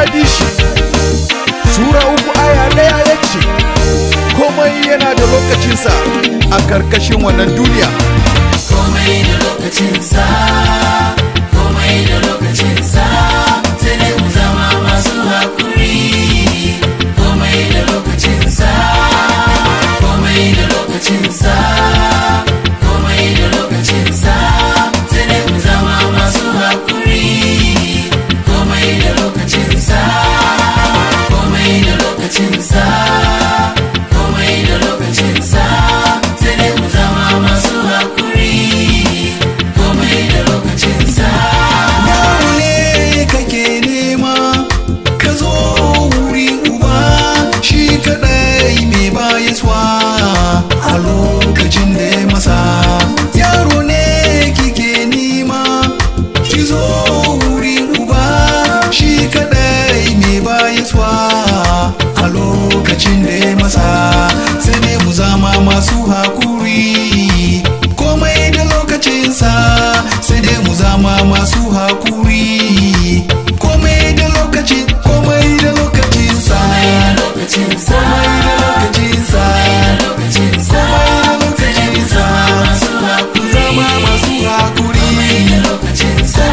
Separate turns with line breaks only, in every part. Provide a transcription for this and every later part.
ya bi shi sura uku aya ɗaya ya ce komai yana da lokacinsa a karkashin wannan duniya
komai da lokacinsa komai da lokacinsa sai dai mu zama masu hakuri komai da lokacinsa komai da lokacinsa komai da lokacinsa sai dai mu zama masu hakuri komai da lokacinsa komai da lokacinsa komai da lokacinsa sai dai mu zama masu hakuri komai da lokacinsa
Yaro ne kake nema ka zo wuri uba shi kadai mai bayaswa a lokacin da ya masa yaro ne kike nema ki zo wuri uba shi kadai mai bayaswa a lokacin da ya masa sai ne mu zama masu hakuri komai da lokacinsa sai dai mu zama masu hakuri komai da lokaci komai da lokacinsa
lokacinsa
komai da lokacinsa
lokacinsa
komai da lokacinsa mu zama masu hakuri
lokacinsa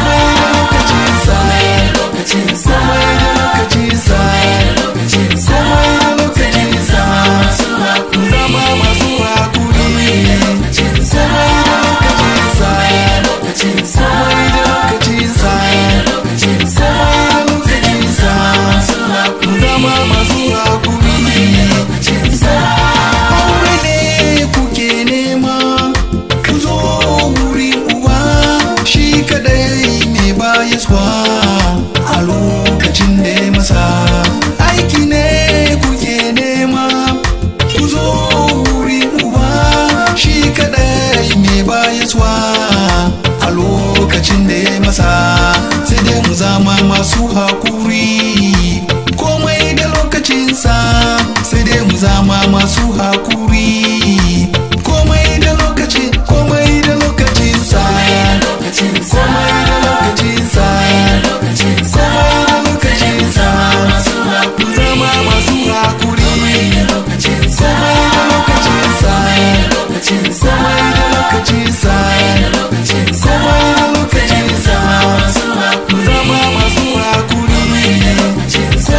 komai da lokacinsa
lokacinsa
komai da lokacinsa
lokacinsa
komai da lokacinsa mu zama masu hakuri
lokacinsa
komai da lokacinsa
lokacinsa
komai da lokacinsa
lokacinsa
lokacinsa mu zama masu hakuri
lokacinsa
aure ne kuke nema ku zo wuri uba shi kadai mai bayaswa a lokacin da ya masa aiki ne kuke nema ku zo wuri uba shi kadai mai bayaswa a lokacin da ya masa sai dai mu zama masu hakuri komai da lokacinsa sai dai mu zama masu hakuri komai da lokaci komai da lokacinsa
lokacinsa
komai da lokacinsa
lokacinsa
komai da lokacinsa mu zama masu hakuri
lokacinsa
komai da lokacinsa
lokacinsa
komai da lokacinsa
lokacinsa
komai da lokacinsa mu zama masu hakuri
lokacinsa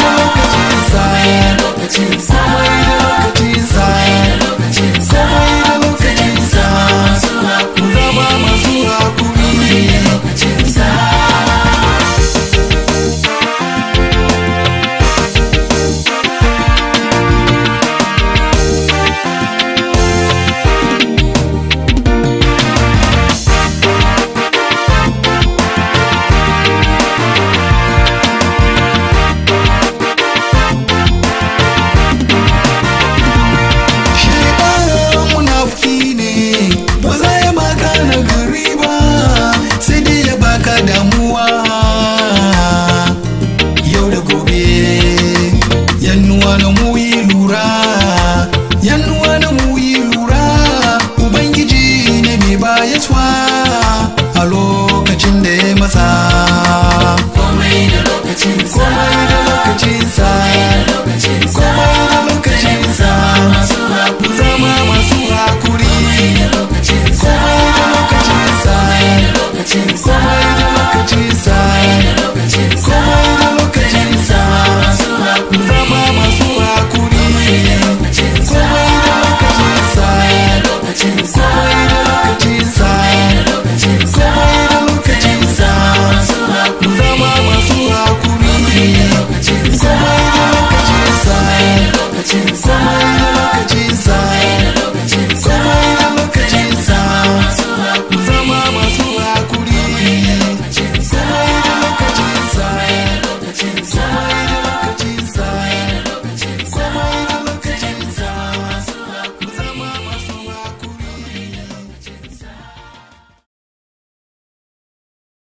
komai da lokacinsa
lokacinsa
komai da lokacinsa
lokacinsa
komai da lokacinsa mu zama masu hakuri
lokacinsa
Shekarun munafiki ne ba za ya baka na gari ba sai dai ya baka damuwa yau da gobe yannuwa na mu yi lura yannuwa na mu yi lura ubangiji ne mai bayaswa a lokacin da ya masa
komai da lokacinsa
komai da lokacinsa
lokacinsa
komai da lokacinsa
masu hakuri
zama masu hakuri
lokacinsa
komai da lokacinsa
lokacinsa
komai da lokacinsa komai da lokacinsa
masu hakuri
zama masu hakuri
lokacinsa
komai da lokacinsa
lokacinsa
komai da lokacinsa
lokacinsa
komai da lokacinsa zama masu hakuri
lokacinsa
komai da lokacinsa
lokacinsa
komai da